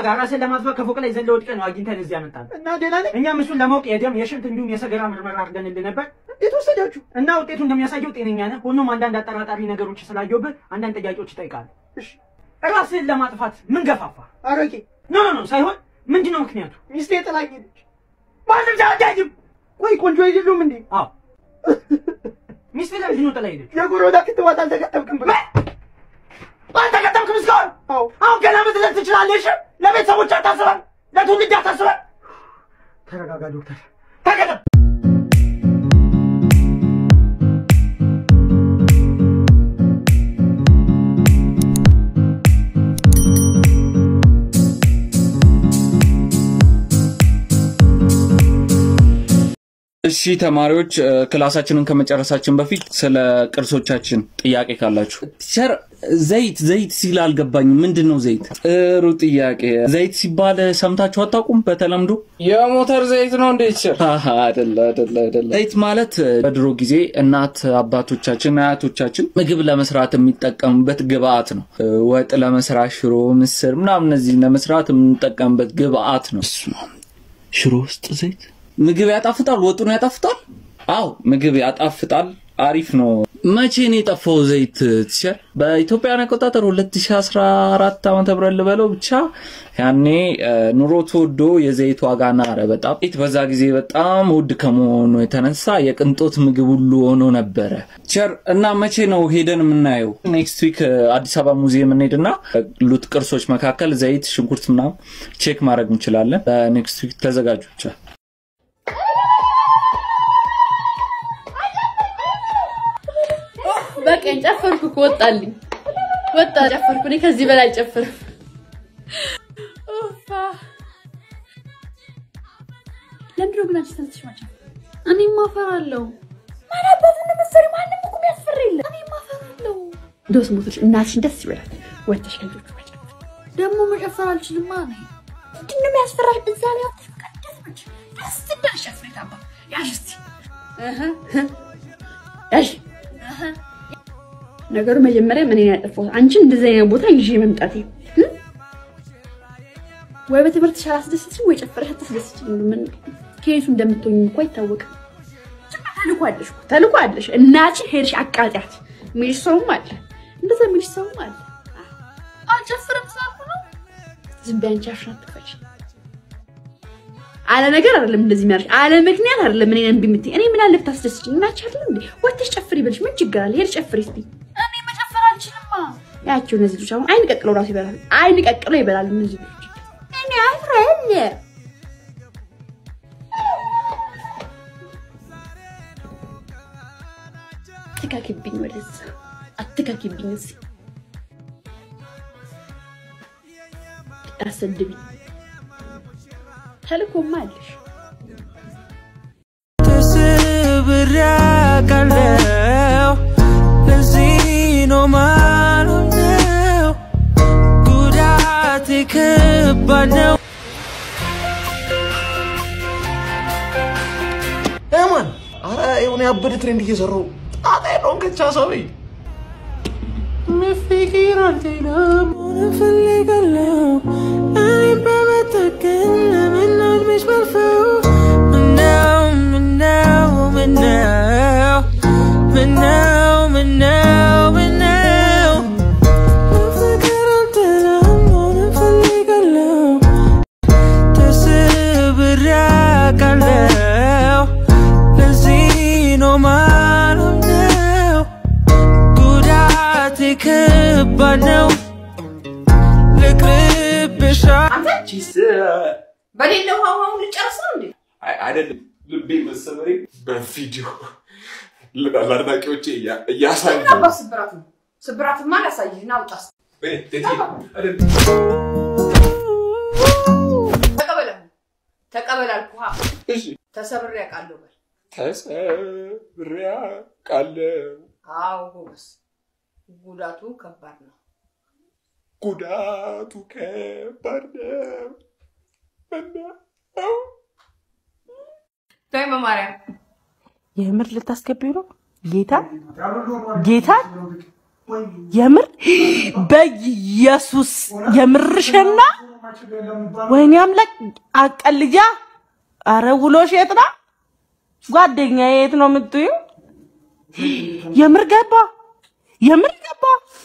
ራስን ለማጥፋት ከፎቅ ላይ ዘለ ወድቀህ ነው አግኝተን እዚህ ያመጣን እና ደህና ነኝ። እኛም እሱን ለማወቅ የደም የሽንት እንዲሁም የሰገራ ምርመራ አድርገንልህ ነበር እንዴት ወሰዳችሁ? እና ውጤቱ እንደሚያሳየው ጤነኛ ነህ። ሆኖም አንዳንድ አጠራጣሪ ነገሮች ስላየሁብህ አንዳንድ ጥያቄዎች ይጠይቃል። እሺ ራስህን ለማጥፋት ምን ገፋፋ? አረቄ ኖ ኖ ኖ ሳይሆን ምንድን ነው ምክንያቱ? ሚስቴ ጥላኝ ሄደች። ማንም ሳያዳጅም ቆይ ቆንጆ አይደሉም እንዴ? አዎ ሚስት ለምንድን ነው ጥላ ሄደች? የኮሮና ክትባት አልተከተብክም ብላ አልተከተምክም እስካሁን? አዎ አሁን ገና መጥለቅ ትችላለህ። እሺ ለቤተሰቦች አታስበን፣ ለትውልድ አታስበን። ተረጋጋ ዶክተር፣ ተቀደም እሺ ተማሪዎች እ፣ ክላሳችንን ከመጨረሳችን በፊት ስለ ቅርሶቻችን ጥያቄ ካላችሁ። ቲቸር ዘይት ዘይት ሲል አልገባኝም። ምንድን ነው ዘይት? ጥሩ ጥያቄ። ዘይት ሲባል ሰምታችሁ አታውቁም? በተለምዶ የሞተር ዘይት ነው እንዴ ቲቸር? አሃ፣ አይደለ አይደለ አይደለ። ዘይት ማለት እ፣ በድሮ ጊዜ እናት አባቶቻችን አያቶቻችን ምግብ ለመስራት የሚጠቀሙበት ግብአት ነው። እ፣ ወጥ ለመስራት ሽሮ፣ ምስር ምናምን እነዚህ ለመስራት የምንጠቀምበት ግብአት ነው። እሱ ነው። ሽሮ ውስጥ ዘይት ምግብ ያጣፍጣል? ወጡን ያጣፍጣል? አዎ ምግብ ያጣፍጣል። አሪፍ ነው። መቼ ነው የጠፋው ዘይት ቲቸር? በኢትዮጵያን አቆጣጠር 2014 ዓመተ ምህረት ልበለው ብቻ ያኔ እ፣ ኑሮ ተወዶ የዘይት ዋጋ ናረ በጣም ዘይት በዛ ጊዜ በጣም ውድ ከመሆኑ የተነሳ የቅንጦት ምግብ ሁሉ ሆኖ ነበረ። ቲቸር እና መቼ ነው ሄደን የምናየው? ኔክስት ዊክ አዲስ አበባ ሙዚየም እንሄድና ሉት ቅርሶች መካከል ዘይት፣ ሽንኩርት ምናምን ቼክ ማድረግ እንችላለን። ኔክስት ዊክ ተዘጋጁ ብቻ። በቀን ጨፈርኩ እኮ ወጣልኝ፣ ወጣ ጨፈርኩ። እኔ ከዚህ በላይ አልጨፍርም። ኡፋ ለምንድነው ግን አንቺ ተነስተሽ ማጫ? እኔም አፈራለሁ። ማን አባቱ እንደመሰሪ ማንም እኮ የሚያስፈራ የለም። እኔም አፈራለሁ። እንደው ስሞቶች እናትሽን ደስ ይበላል። ወጥተሽ ከልጆቹ መጨፈር ደግሞ መጨፈር አልችልማ ነኝ። ምንድን ነው የሚያስፈራሽ? እዛ ላይ ወጥተሽ በቃ ደስ ብለሽ ደስ እንዳልሽ አፍሬት አባ ያዥ እስቲ እህ እህ ያዥ እህ ነገሩ መጀመሪያ ምን ያጠፋሁት አንቺን እንደዚህ አይነት ቦታ ይዤ መምጣቴ እ? ወይ በትምህርትሽ አላስደስትሽም ወይ ጨፈረሽ አታስደስትሽም። ምን ከየቱ እንደምትሆኝ እኮ አይታወቅም። ተልኮ አለሽ እኮ ተልኮ አለሽ። እናትሽ ሄድሽ አቃጢያት የሚልሽ ሰውም አለ፣ እንደዛ የሚልሽ ሰውም አለ። አልጨፍርም ስላልኩ ነው። ዝም በይ አንቺ አፍሽን አትክፈች። አለ ነገር አይደለም እንደዚህ የሚያደርሽ አለ ምክንያት አይደለም። እኔ እምቢ የምትይኝ እኔ ምን አለ ብታስደስችኝ እናትሽ አይደል እንዴ? ወጥተሽ ጨፍሪ ይበልሽ ምን ችግር አለ? ሄድ ጨፍሪ እስቲ። እኔ መጨፈር አልችልማ። ያቸው እነዚህ ልጆች አሁን አይን ቀቅለው ራሱ ይበላሉ። አይን ቀቅለው ይበላሉ እነዚህ ልጆች። እኔ አፍራለ አትካኪብኝ፣ ወደዛ አትካኪብኝ፣ እዚህ አሰድብኝ። ተልኮማ አለሽ ተሰብሬ አውቃለሁ። ለዚህ ነው ማልሆነው። ጉዳቴ ከባድ ነው። ማን አረ የሆነ ያበደ ትሬንድ እየሰራው ጣጣ የለውም ከቻ ሰውዬ መፍቅር አልችልም እፈልጋለሁ እኔም በመጠቀም ለመናድመሽ ባልፈው ምነው ምነው ምነው ምነው ምነው ምነው መፍቅር አልችልም እፈልጋለሁ ተሰብሬ አውቃለሁ ለዚህ ነው ማልሆነው ጉዳቴ ከባድ ነው ልቅርብሻ በሌለው ውሃውን ልጨርስ ነው እንዴ? አይደለም ልቤ መሰበሬ በቪዲዮ ለአድናቂዎቼ እያሳዩ አባ ስብራት ነው። ስብራትማ ላሳይህ ና ውጣ። ተቀበለ ተቀበል አልኩህ። ተሰብሬ አውቃለሁ በል። ተሰብሬ አውቃለሁ አዎ ጎበዝ፣ ጉዳቱ ከባድ ነው። ጉዳቱ ከባድ ነው ምነው ተይ በማርያም የምር ልታስገቢው ነው? ጌታ ጌታ የምር በኢየሱስ የምርሽና ወይኔ አምላክ አቀልጃ። አረ ውሎሽ የት ነው ጓደኛ? የት ነው የምትዩ? የምር ገባ፣ የምር ገባ።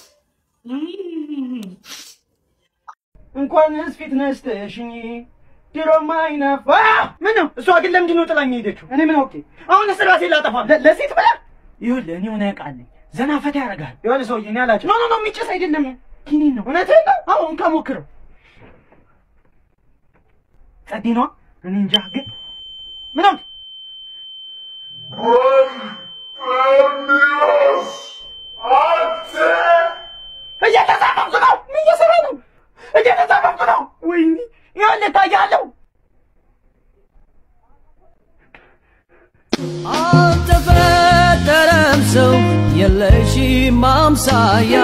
እንኳንስ ፊት ነስተሽኝ ድሮማ አይናፋ ምን ነው? እሷ ግን ለምንድን ነው ጥላኝ ሄደችው? እኔ ምን አውቄ? አሁን ስራሴ ላጠፋ ለ- ለሴት ብላ ይኸውልህ፣ እኔ ሆነ ያውቃለኝ ዘና ፈታ ያደርጋል። የሆነ ሰውዬ እኔ አላቸው። ኖ ኖ ኖ የሚጨስ አይደለም ኪኒን ነው። እውነትህን ነው? አሁን ከሞክረው ጸዴ ነዋ። እኔ እንጃ ግን ምን አውቄ እየተዛመምኩ ነው። ምን እየሰራ ነው? እየተዛመምኩ ነው። ወይኔ ይኸውልህ ታያለሁ አልተፈጠረም ሰው የለሽም ማምሳያ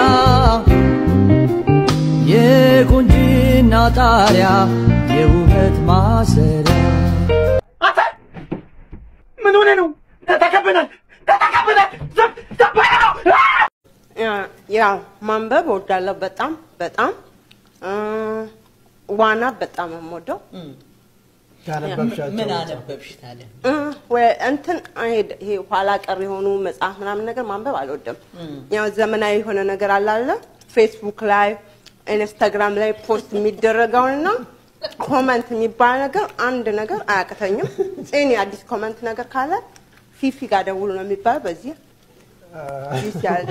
የቁንጅና ጣሪያ የውበት ማሰሪያ አንተ ምን ሆነ ነው? ተተከብናል፣ ተተከብናል። ዘብ ዘባያ ነው። ያው ማንበብ እወዳለሁ በጣም በጣም እ፣ ዋና በጣም የምወደው ምን አነበብሽ ታዲያ? እ፣ ወ- እንትን አይሄድ- ይሄ ኋላ ቀር የሆኑ መጽሐፍ ምናምን ነገር ማንበብ አልወድም። ያው ዘመናዊ የሆነ ነገር አላለ ፌስቡክ ላይ ኢንስታግራም ላይ ፖስት የሚደረገውንና ኮመንት የሚባል ነገር አንድ ነገር አያቅተኝም። እኔ አዲስ ኮመንት ነገር ካለ ፊፊ ጋር ደውሉ ነው የሚባለው። በዚህ ፊፊ ያለ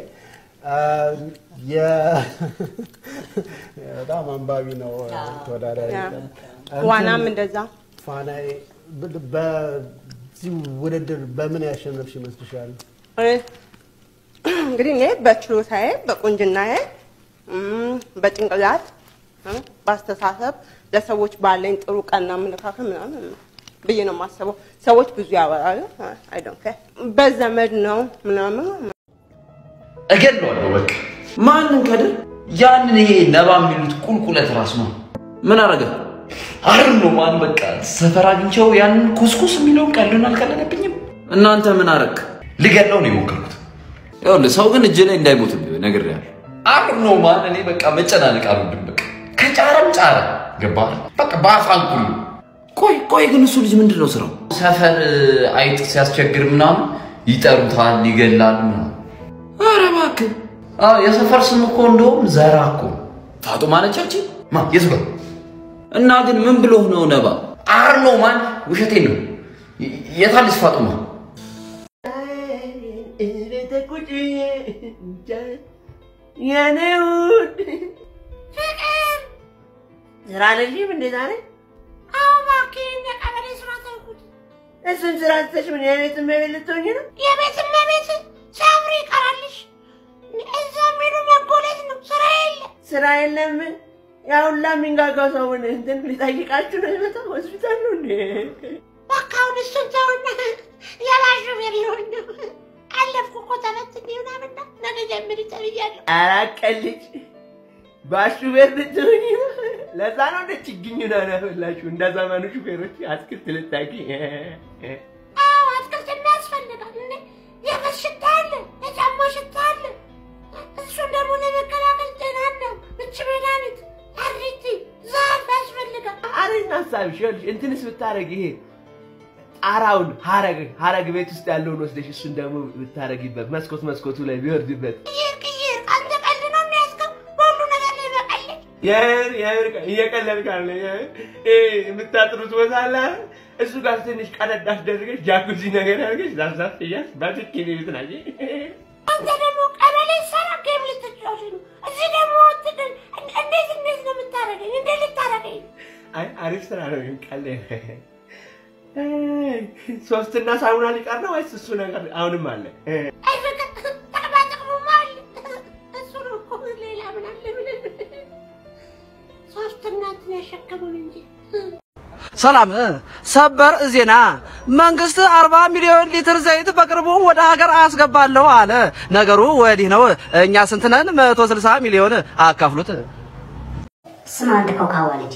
በጣም አንባቢ ነው ተወዳዳሪ። ያ። ዋናም እንደዛ ፋናዬ ብ- በዚህ ውድድር በምን ያሸነፍሽ ይመስልሻል? እንግዲህ እኔ በችሎታዬ በቁንጅናዬ እም፣ በጭንቅላት እም፣ በአስተሳሰብ ለሰዎች ባለኝ ጥሩ ቀና አመለካከት ምናምን ብዬ ነው የማስበው። ሰዎች ብዙ ያወራሉ። አይ ዶንት ኬር በዘመድ ነው ምናምን እገድለዋለሁ በቃ። ማንን ከድር? ያንን ይሄ ነባ የሚሉት ቁልቁለት ራስ ነው። ምን አረገ? አርን ነው ማን በቃ ሰፈር አግኝቸው ያንን ኩስኩስ የሚለውን ቀልዱን አልቀለለብኝም። እናንተ ምን አረግ? ልገድለው ነው የሞከርኩት። ይኸውልህ ሰው ግን እጅ ላይ እንዳይሞትብህ ነግሬሃለሁ። አር ነው ማን እኔ በቃ መጨናነቅ አልወድም። በቃ ከጫረም ጫረ ገባህ? በቃ በአፋን ሁሉ ቆይ ቆይ ግን እሱ ልጅ ምንድን ነው ስራው? ሰፈር አይጥ ሲያስቸግር ምናምን ይጠሩታል፣ ይገላል ምናምን ኧረ እባክህ አዎ፣ የሰፈር ስም እኮ እንደውም ዘራ እኮ ፋጡማ ነች አንቺ ማ የቱ ጋር እና ግን ምን ብሎህ ነው ነባ አር ነው ማን ውሸቴን ነው የ- የታለች ፋጡማ የኔ ውድ ፍቅር ስራ ነሽም እንዴ ዛሬ? አዎ እባክህ እንደ ቀበሌ ስራ ተውኩት። እሱን ስራ ትተሽ ምን የቤት እመቤት ልትሆኚ ነው? የቤት እመቤት ሲያምር ይቀራልሽ። እዛ የሚሉ መጎለት ነው። ስራ የለ ስራ የለም። ያ ሁላ የሚንጋጋው ሰውን እንትን ሊጠይቃችሁ ነው የመጣው ሆስፒታል ነው እንዴ? በቃ አሁን እሱን ተውና የባሹ ቤት ሊሆን ነው። አለፍኩ እኮ ተፈትኜ ምናምን እና ነገ ጀምሪ ተብያለሁ። ኧረ ቀልጅ ባሹ ቤት ልትሆኚ ነው? ለዛ ነው እንደ ችግኝ ነው ያፈላችሁ እንደ ዘመኑ ሹፌሮች አትክልት ልታቂ። አዎ አትክልት ያስፈልጋል። እንደ የበት ሽታ አለ፣ የጫማ ሽታ አለ። እሱን ደግሞ ለመከላከል ጤና ነው። ምች መድኃኒት፣ አሪቲ፣ ዛፍ ያስፈልጋል። አሪፍ ሀሳብሽ። ይኸውልሽ እንትንስ ብታረግ ይሄ ጣራውን ሀረግ ሀረግ ቤት ውስጥ ያለውን ወስደሽ እሱን ደግሞ ብታረጊበት መስኮት መስኮቱ ላይ ቢወርድበት ቅይር ቅይር አንተ ቀልድ ነው የሚያስገው በሁሉ ነገር ላይ መቀለድ የምር የምር እየቀለድክ አለ የምታጥሩት ቦታ አለ አይደል? እሱ ጋር ትንሽ ቀለድ አስደርገሽ ጃኩዚ ነገር አድርገሽ ዛፍዛፍ እያልሽ በትክክል ቤት ናየ አንተ ደግሞ ቀበሌ ሰራ ጌም ልትጫወት ነው። እዚህ ደግሞ እንትን እንዴት እንዴት ነው የምታረገኝ? እንዴት ልታረገኝ? አይ አሪፍ ስራ ነው ቀለ ሶስትና ሳሙና ሊቀር ነው ወይስ እሱ ነገር አሁንም አለ? አይ ፍቅር ጠቅማ ጠቅሙማ አለ። እሱ ነው እኮ ሌላ ምን አለ ብለን ሶስትና እንትን ያሸከሙን እንጂ ሰላም ሰበር ዜና መንግስት 40 ሚሊዮን ሊትር ዘይት በቅርቡ ወደ ሀገር አስገባለሁ አለ። ነገሩ ወዲህ ነው። እኛ ስንት ነን? 160 ሚሊዮን አካፍሉት። ስም አንድ ኮካዋ ልጅ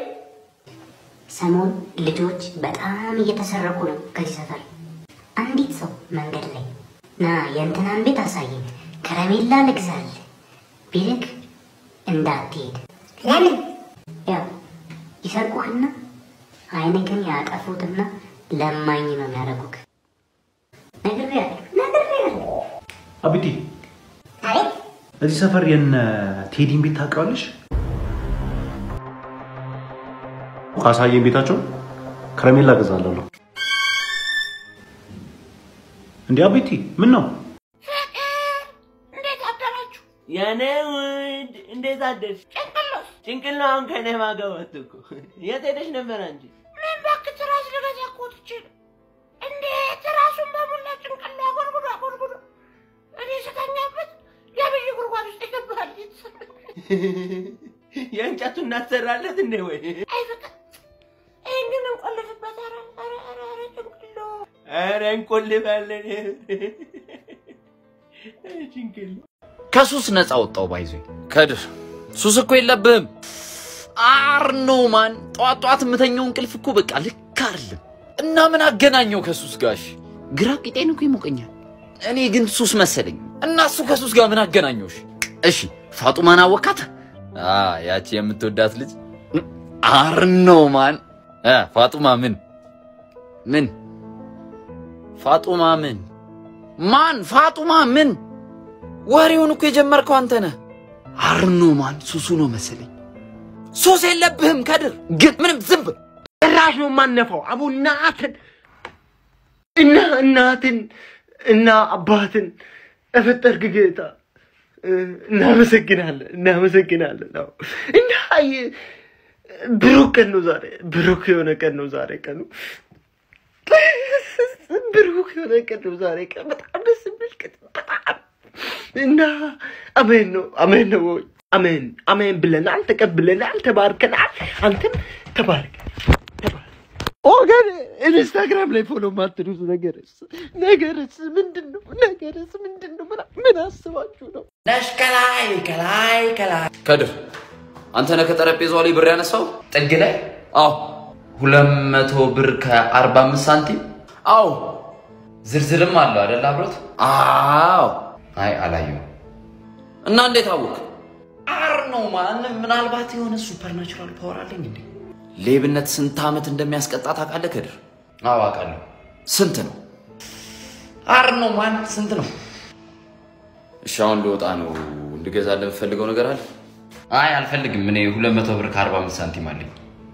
ሰሞን ልጆች በጣም እየተሰረቁ ነው ከዚህ ሰፈር። አንዲት ሰው መንገድ ላይ ና የእንትናን ቤት አሳየኝ፣ ከረሜላ ልግዛልህ ቢልክ እንዳትሄድ። ለምን? ያው ይሰርቁህና ዓይንህን ያጠፉትና ለማኝ ነው የሚያደርጉህ። ነግሬሃለሁ፣ ነግሬሃለሁ። አብዲ አቤት እዚህ ሰፈር የነ ቴዲን ቤት ታውቂዋለሽ? ካሳየን ቤታቸው ከረሜላ እገዛለሁ። እንዴ አቤቲ ምን ነው? እንዴት አደራችሁ? የኔ ውድ እንዴት አደርሽ? ጭንቅሎስ ጭንቅሎ አሁን ከኔ ማገባት እኮ የት ሄደሽ ነበር አንቺ? ምን እባክህ ትራስ ልገዛ እኮ ትቼ ነው። እንዴ ትራሱን በሙላ ጭንቅሎ አጎርጉዶ አጎርጉዶ እኔ ስተኛበት የብይ ጉድጓድ ውስጥ ይገባል። የእንጨቱን እናሰራለት እንዴ ወይ? አይ በቃ ይህን ግን እንቆልፍበት። ኧረ ኧረ ኧረ ኧረ ጭንቅሎ ኧረ እንቆልፋለን። ጭንቅሎ ከሱስ ነፃ ወጣው ባይዞ ከድር ሱስ እኮ የለብህም። አርኖ ማን ጠዋት ጠዋት የምተኛው እንቅልፍ እኮ በቃ ልክ አይደለም። እና ምን አገናኘው ከሱስ ጋሽ? ግራ ቂጤን እኮ ይሞቀኛል። እኔ ግን ሱስ መሰለኝ እና እሱ ከሱስ ጋር ምን አገናኘውሽ? እሺ ፋጡማን አወካት? አ ያቺ የምትወዳት ልጅ አርኖ ማን እ ፋጡማ ምን ምን ፋጡማ ምን ማን ፋጡማ ምን ወሬውን እኮ የጀመርከው አንተ ነህ። አርኖ ማን ሱሱ ነው መሰለኝ። ሱስ የለብህም ከድር፣ ግን ምንም ዝም በል። ጭራሽ ነው የማነፋው። አቡ እናትን እና እናትን እና አባትን እፈጠርክ ጌታ እ፣ እናመሰግናለን እናመሰግናለን። አዎ እና ይ- ብሩክ ቀን ነው ዛሬ፣ ብሩክ የሆነ ቀን ነው ዛሬ ቀኑ ብሩክ የሆነ ቀን ነው ዛሬ ቀን። በጣም ደስ የሚል ቀን በጣም እና አሜን ነው አሜን ነው ወይ አሜን አሜን ብለናል፣ ተቀብለናል፣ ተባርከናል። አንተም ተባርክ ወገን ኢንስታግራም ላይ ፎሎ ማትሉት ነገርስ ነገርስ ምንድን ነው? ነገርስ ምንድን ነው? ምን- ምን አስባችሁ ነው? ነሽ ከላይ ከላይ ከላይ ከድር አንተ ነህ ከጠረጴዛው ላይ ብር ያነሳው ጥግ ላይ? አዎ ሁለት መቶ ብር ከአርባ አምስት ሳንቲም። አዎ ዝርዝርም አለው አይደል አብሮት? አዎ አይ አላየሁም። እና እንዴት አወቅ? አር ነው ማን ምናልባት የሆነ ሱፐርናቹራል ፓወር አለኝ እንዴ? ሌብነት ስንት ዓመት እንደሚያስቀጣ ታውቃለህ ከድር? አዎ አውቃለሁ። ስንት ነው? አር ነው ማን ስንት ነው? እሺ አሁን ልወጣ ነው። እንድገዛልህ የምትፈልገው ነገር አለ? አይ አልፈልግም። እኔ ሁለት መቶ ብር ከአርባ አምስት ሳንቲም አለኝ።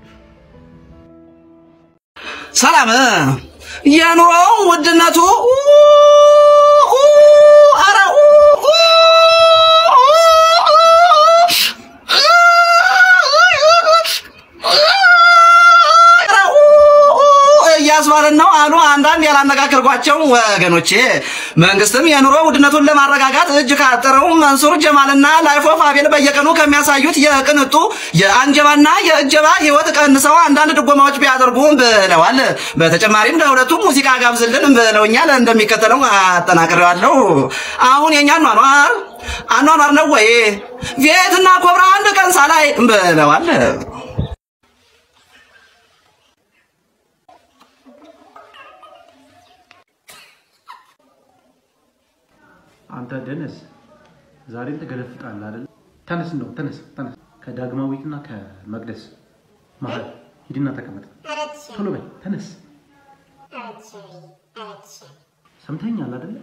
ሰላም የኑሮ ውድነቱ ኧረ እያስባለን ነው አሉ አንዳንድ ያላነጋገርኳቸው ወገኖቼ። መንግስትም የኑሮ ውድነቱን ለማረጋጋት እጅ ካጠረው መንሱር ጀማልና ላይፍ ኦፍ አቤል በየቀኑ ከሚያሳዩት የቅንጡ የአንጀባና የእጀባ ህይወት ቀንሰው አንዳንድ ድጎማዎች ቢያደርጉ ብለዋል። በተጨማሪም ለሁለቱም ሙዚቃ ጋብዝልን ብለውኛል። እንደሚከተለው አጠናቅሬዋለሁ። አሁን የኛ አኗኗር አኗኗር ነው ወይ ቪየትና ኮብራ አንድ ቀን ሳላይ ብለዋል። አንተ ደነስ ዛሬም ትገለፍጣለህ አይደል? ተነስ፣ እንደው ተነስ፣ ተነስ። ከዳግማዊትና ከመቅደስ መሀል ሂድና ተቀመጥ። ቶሎ በል ተነስ። ሰምተኛል አይደለ?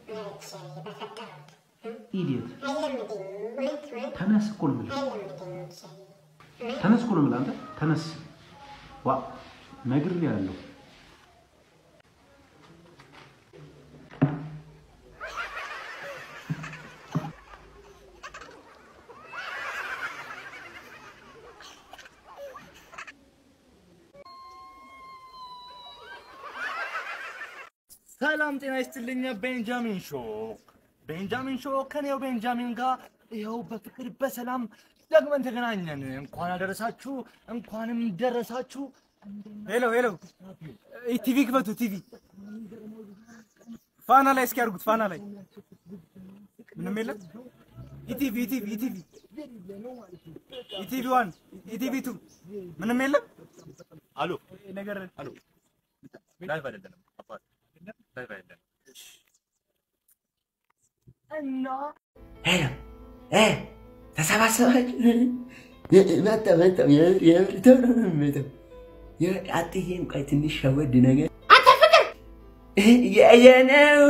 ኢዲየት ተነስ እኮ ነው የምልህ። ተነስ እኮ ነው የምልህ። አንተ ተነስ። ዋ ነግሬሃለሁ። ሰላም ጤና ይስጥልኝ። ቤንጃሚን ሾክ ቤንጃሚን ሾክ ከኔው ቤንጃሚን ጋር ይኸው በፍቅር በሰላም ደግመን ተገናኘን። እንኳን አደረሳችሁ፣ እንኳንም ደረሳችሁ። ሄሎ ሄሎ፣ ቲቪ ክፈቱ። ቲቪ ፋና ላይ እስኪ ያድርጉት። ፋና ላይ ምንም የለም። ኢቲቪ ኢቲቪ ኢቲቪ ኢቲቪ ዋን ኢቲቪ ቱ ምንም የለም። አሎ ነገር አሎ፣ ላይቭ አይደለንም አባት፣ ላይቭ አይደለንም እና እ ተሰባሰባችሁ መጣሁ መጣሁ የምር የምር ቶሎ ነው የምመጣው። የምር አትዬም ቆይ ትንሽ ሸወድ ነገር አንተ ፍቅር የየነው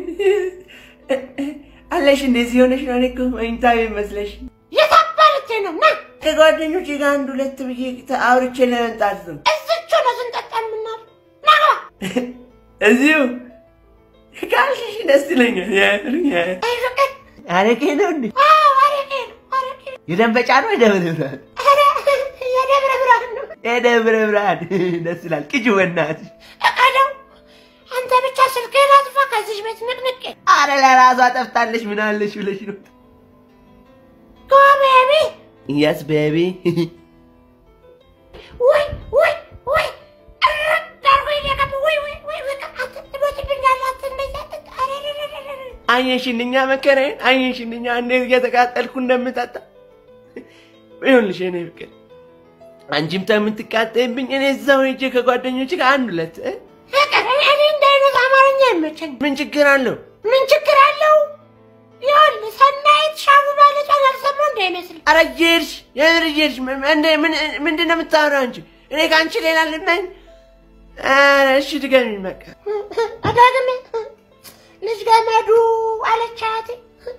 አለሽ እንደዚህ ሆነሽ ነው። እኔ እኮ መኝታ ቤት መስለሽ የታባለች ነው ና ከጓደኞቼ ጋር አንድ ሁለት ብዬ አውርቼ ለመምጣት ነው። እዝቹ ነው ስንጠጣ የምናል ናግባ እዚሁ ካልሽሽ ደስ ይለኛል። የምር የምር አይ ፍቅር አረቄ ነው እንዴ? አዎ አረቄ ነው አረቄ ነው የደንበጫ ነው የደብረ ብርሃን? ኧረ የደብረ ብርሃን ነው የደብረ ብርሃን ደስ ይላል። ቅጅ በእናትሽ እቀደው አንተ ብቻ ስልክህን አጥፋ ከዚህ ቤት ንቅንቄ አረ ለራሷ ጠፍታለች። ምን አለሽ ብለሽ ነው? ጎ ቤቢ የስ ቤቢ ወይ ወይ ወይ እረግ አድርጎኝ ነው የገባው። ወይ ወይ ወይ በቃ አንተ ትሞትብኛለህ አንተ እንደዚህ አትጥ- ኧረ ኧረ ኧረ ኧረ ኧረ። አየሽንኛ መከራዬን አየሽንኛ እንዴት እየተቃጠልኩ እንደምጠጣ ይሁንልሽ የኔ ፍቅር አንቺም ከምትቃጠይብኝ እኔ እዛው ሄጄ ከጓደኞች ጋር አንድ ሁለት እ? ፍቅር እኔ እኔ እንደ አይነት አማርኛ አይመቸኝም። ምን ችግር አለው? ምን ችግር አለው? ይኸውልህ ሰናይት ሻሙ ማለቷን አልሰማሁ እንዳይመስል ኧረ እየሄድሽ የምር እየሄድሽ ምን- እንደ- ምን- ምንድን ነው የምታወራው አንቺ? እኔ ከአንቺ ሌላ ልመኝ? ኧረ እሺ ድገሚኝ በቃ አዳግሜ ልጅ ገመዱ አለች አያቴ።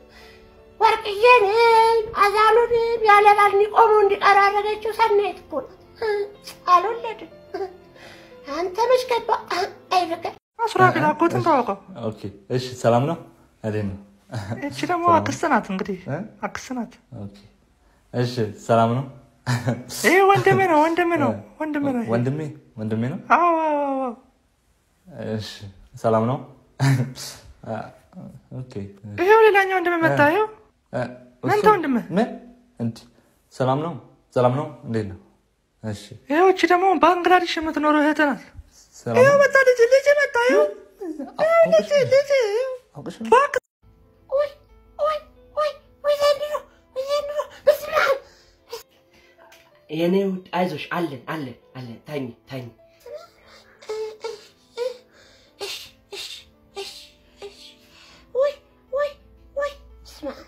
ወርቅዬንም አዛሉንም ያለ ባል ቆሞ እንዲቀር ያደረገችው ሰናይት እኮ ናት። አልወለድም። አንተ መች ገባ? አይ ፍቅር ሱራፌል አጎትን ታወቀው። ኦኬ እሺ፣ ሰላም ነው? እንዴት ነው? እቺ ደግሞ አክስት ናት። እንግዲህ አክስት ናት። ኦኬ እሺ፣ ሰላም ነው? ይሄ ወንድሜ ነው፣ ወንድሜ ነው፣ ወንድሜ ነው። ይሄ። ወንድሜ ወንድሜ ነው? አዎ አዎ አዎ አዎ። እሺ፣ ሰላም ነው? ኦኬ ይሄው ሌላኛው ወንድሜ መጣ። ይሄው እ፣ መንታ እሱ- ወንድሜ። ምን እንዲህ ሰላም ነው? ሰላም ነው? እንዴት ነው? እሺ ይሄው እቺ ደግሞ ባንግላዴሽ የምትኖረው እህት ናት። ሰላም ይሄው ነው? መጣ ልጅ ልጅ መጣ። ይሄው ይሄው ልጅ ልጅ አውቅሽ ነው? እባክህ ወይ ወይ ወይ ወይ ዘንድሮ ወይ ዘንድሮ በስመ አብ የኔ ውድ አይዞሽ፣ አለን አለን አለን። ታኝ ታኝ እሺ እሺ እሺ እሺ ወይ ወይ ወይ በስመ አብ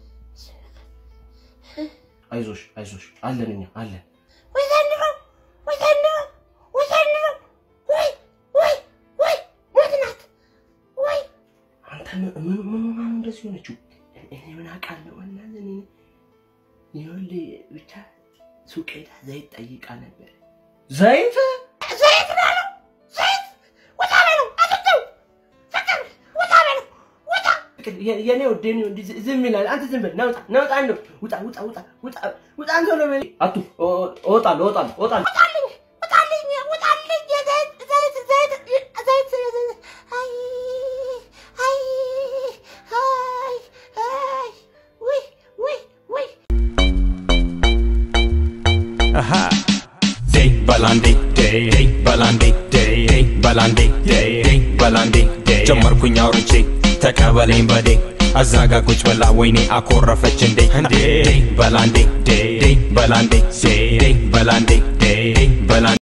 አይዞሽ አይዞሽ፣ አለን እኛ አለን። ወይ ዘንድሮ ወይ ዘንድሮ ወይ ዘንድሮ ወይ ወይ ወይ ሞት ናት ወይ አንተ ምን ምን ምን ሆና ነው እንደዚህ ሆነችው? እኔ ምን አውቃለሁ? እናንተ እኔ ይኸውልህ ብቻ ሱቅ ሄዳ ዘይት ጠይቃ ነበር። ዘይት ዘይት ነው ያለው ዘይት ውጣ በለው አትተው ፍቅር ውጣ በለው ውጣ የ- የኔ ውድ የኔ ውድ ዝ- ዝም ይላል። አንተ ዝም በል ናውጣ ናውጣ እንደው ውጣ ውጣ ውጣ ውጣ ውጣ አንተ ነው በል አቱ ኦ- እወጣለሁ እወጣለሁ እወጣለሁ ውጣልኝ ውጣልኝ ውጣልኝ የዘይት ዘይት ዘይት ዘይት ዘይት አይ አይ አይ አይ ውይ ውይ ውይ Aha. Day balandi day day balandi day day balandi day day balandi day ጀመርኩኝ አውርቼ ተቀበለኝ በዴ አዛጋ ቁጭ ብላ ወይኔ አኮረፈች እንዴ እንዴ በላንዴ ዴ ዴ በላንዴ ዴ ዴ በላንዴ ዴ ዴ በላንዴ